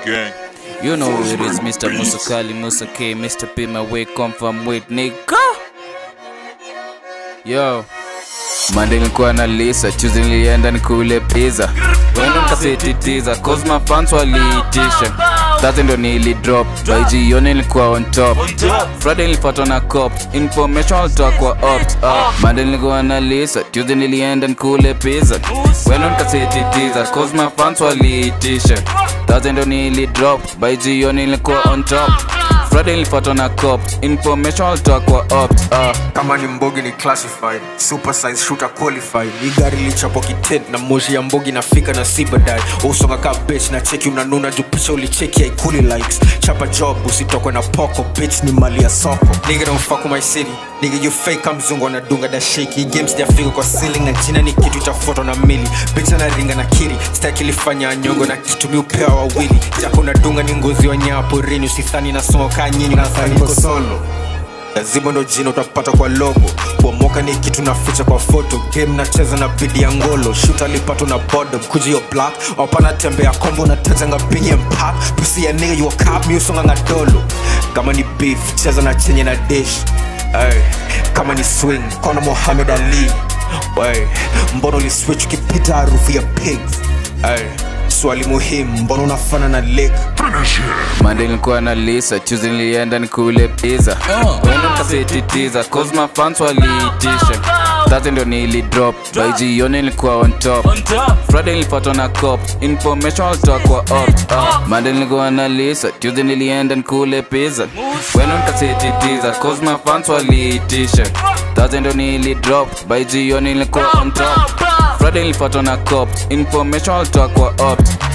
gang. You know who it is, Mr. Musukali, Musa K, Mr. P, my way come from with nigga. Yo. Monday nilikuwa na Lisa, Tuesday nilienda nikule pizza. Wenda nikasititiza, cause my fans waliitisha. Thursday ndo nili drop, by jioni nilikuwa on top. Friday nilipatwa na cops, information walitoa kwa ops. Uh. Monday nilikuwa na Lisa, Tuesday nilienda nikule pizza. Wenda nikasititiza, cause my fans waliitisha. Thursday ndo nili drop, by jioni nilikuwa on top. Friday nilipatwa na cops, information walitoa kwa ops. Uh. kama ni mbogi ni classified super size shooter qualified hii gari lichapo kitent na moshi ya mbogi nafika na si baadaye usonga ka bitch na cheki unanuna juu picha ulicheki haikuli likes chapa job usitokwe na poko bitch ni mali ya soko nigga don't fuck with my city nigga you fake kama mzungu anadunga da shake hii game sijafika kwa ceiling na jina ni kitu cha foto na mili bitch anaringa na kiri staki ilifanya nyongo na kitu mi upea wawili jako unadunga ni ngozi wa nyapo rini usithani nasonga kaa nyinyi nadhani niko solo lazima ndo jina utapata kwa logo kuomoka ni kitu naficha kwa foto game nacheza na bidi ya ngolo shut alipatwa na bodom kujio black wapana tembea kombo na tajanga bigi mpak pusi ya nigga you a cop mi usonga ngadolo kama ni beef cheza na chenye na dish Ay, kama ni swing kona Mohamed Ali Ay, mbona uliswitch ukipita harufu ya pigs Ay, swali muhimu mbona unafana na lake Monday nilikuwa na Lisa, Tuesday nilienda nikule pizza. Wenda nikasititiza, cause my fans waliitisha. Thursday ndo nili drop, by jioni nilikuwa on top. Friday nilipatwa na cops, information walitoa kwa ops. Uh. Monday nilikuwa na Lisa, Tuesday nilienda nikule pizza. Wenda nikasititiza, cause my fans waliitisha. Thursday ndo nili drop, by jioni nilikuwa on top. Friday nilipatwa na cops, information walitoa kwa ops.